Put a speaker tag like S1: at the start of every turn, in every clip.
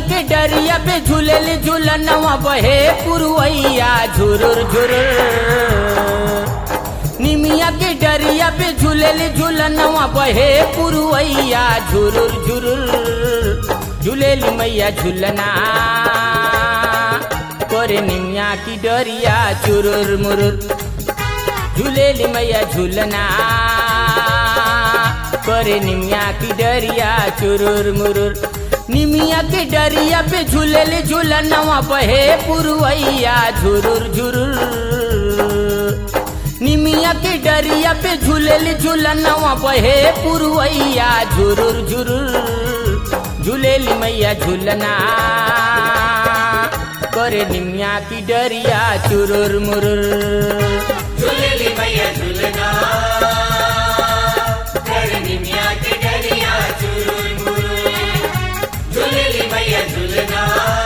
S1: के डरिया पे झूलेली झूलनवा बहे पुरवैया झुरुर झुरुर निमिया के डरिया पे झूलेली झूलनवा बहे पुरवैया झुरुर झुरुर झूलेली मैया झूलना करे निमिया की डरिया चुरुर मुरुर झूलेली मैया झूलना करे निमिया की डरिया चुरुर मुरुर निमिया के डरिया पे झूलेली झूलनवा बहे पुरवैया झुरुर झुरुर निमिया के डरिया पे झूलेली झूलनवा बहे पुरवैया झुरुर झुरुर झूलेली मैया झूलना करे निमिया की डरिया चुरुर मुरुर
S2: झूलेली मैया झूलना कर निमिया के डरिया चुरुर मुरुर झूलेली मैया झूलना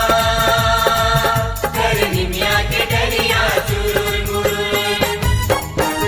S2: कर निमिया के डरिया चुरुर मुरुर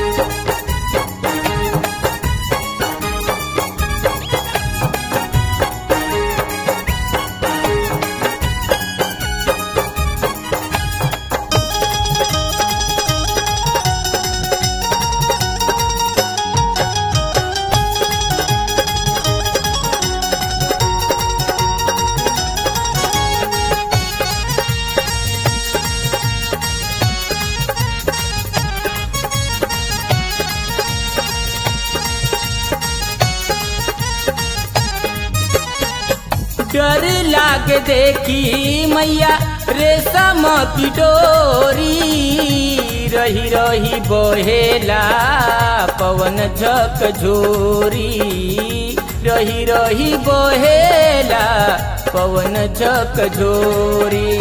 S1: डर लाग देखी मैया रेशम की डोरी रही रही बहेला पवन झक झोरी रही रही बहेला पवन झक झोरी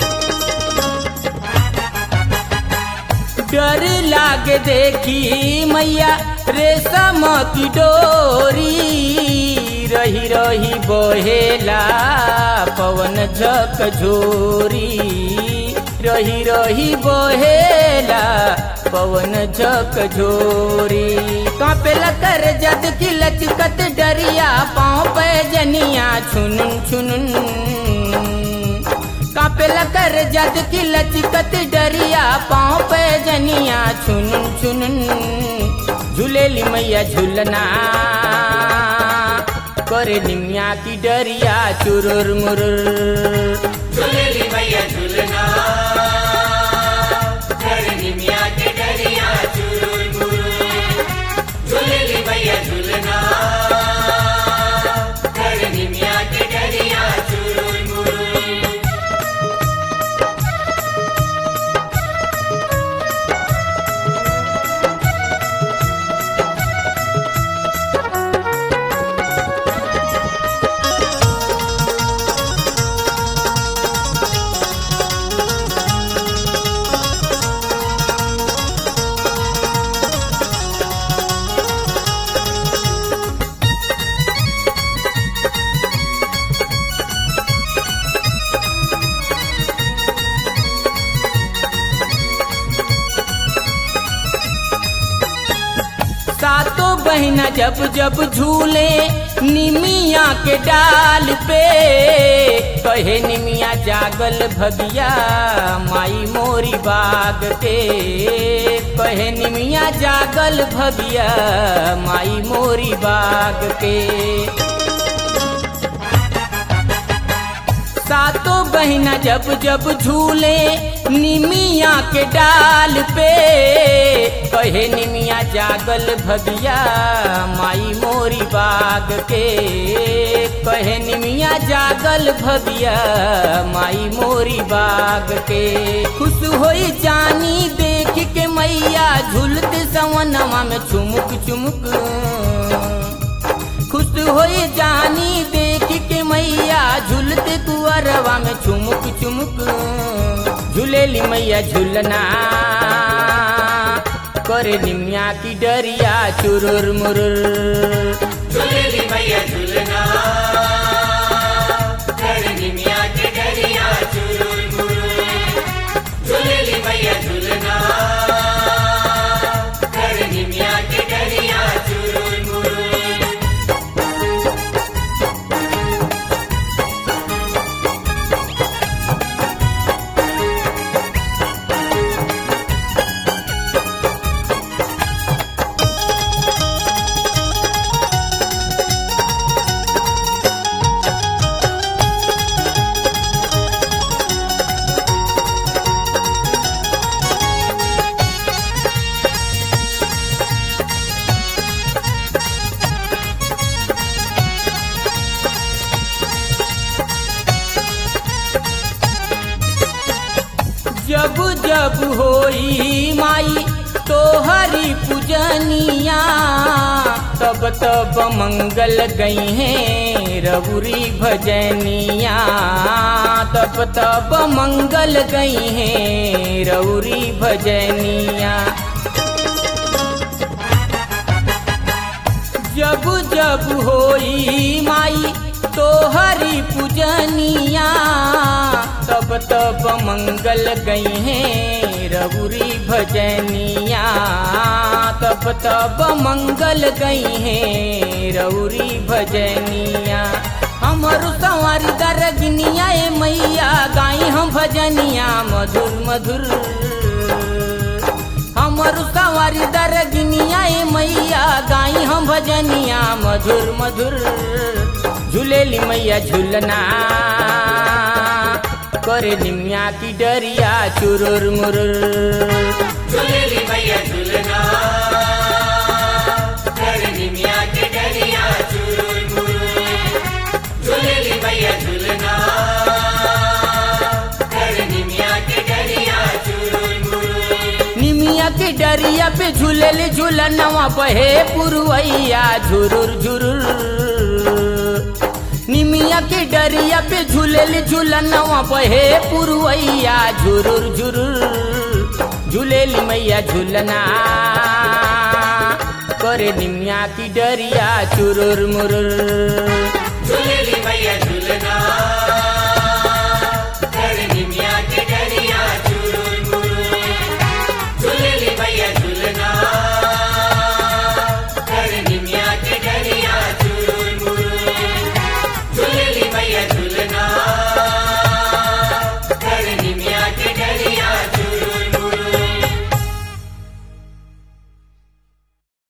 S1: डर लाग देखी मैया रेशम की डोरी रही रही बहेला पवन झक झोरी रही रही बहेला पवन झक झोरी कापेला कर जद की लचकत डरिया पाँव पे जनिया छुनुन छुनुन कापेला कर जद की लचकत डरिया पाँव पे जनिया छुनुन छुनुन झूलेली मैया झूलना करे निमिया की डरिया चुरुर मुरुर
S2: झूलेली मैया झूलना कर निमिया के डरिया चुरुर मुरुर झूलेली मैया झूलना कर निमिया के डरिया चुरुर मुरुर
S1: सातों बहना जब जब झूले निमिया के डाल पे कहे निमिया जागल भगिया माई मोरी बाग के कहे निमिया जागल भगिया माई मोरी बाग के सातों बहना जब जब झूले निमिया के डाल पे कहे निमिया जागल भगिया माई मोरी बाग के कहे निमिया जागल भगिया माई मोरी बाग के खुश होई जानी देख के मैया झूलते सवनवा में चुमुक चुमुक खुश होई जानी देख के मैया झूलते कुअरवा में चुमुक चुमुक झूलेली मैया झूलना करे निमिया की डरिया चुरुर मुरुर
S2: झूलेली मैया झूलना कर निमिया के डरिया चुरुर मुरुर झूलेली मैया झूलना कर निमिया के डरिया चुरुर मुरुर
S1: जब होई माई तो हरि पूजनिया तब तब मंगल गई है रबुरी भजनिया तब तब मंगल गई है रौरी भजनिया जब जब होई माई तो हरि पूजनिया तब तब मंगल गई है रबुरी भजनिया तब तब मंगल गई है रौरी भजनिया हमर सवारी दरगनिया ए मैया गाई हम भजनिया मधुर मधुर हमर सवारी दरगनिया ए मैया गाई हम भजनिया मधुर मधुर झूलेली मैया झूलना करे निमिया की डरिया चुरुर मुरुर
S2: झूलेली मैया झूलना कर निमिया के डरिया चुरुर मुरुर झूलेली मैया झूलना कर निमिया के डरिया चुरुर मुरुर
S1: निमिया के डरिया पे झूलेली झूलनवा बहे पुरवैया झुरुर झुरुर निमिया के डरिया पे झूलेली झूलनवा बहे पुरवैया झुरुर झुरुर झूलेली मैया झूलना करे निमिया की डरिया चुरुर मुरुर
S2: झूलेली मैया झूलना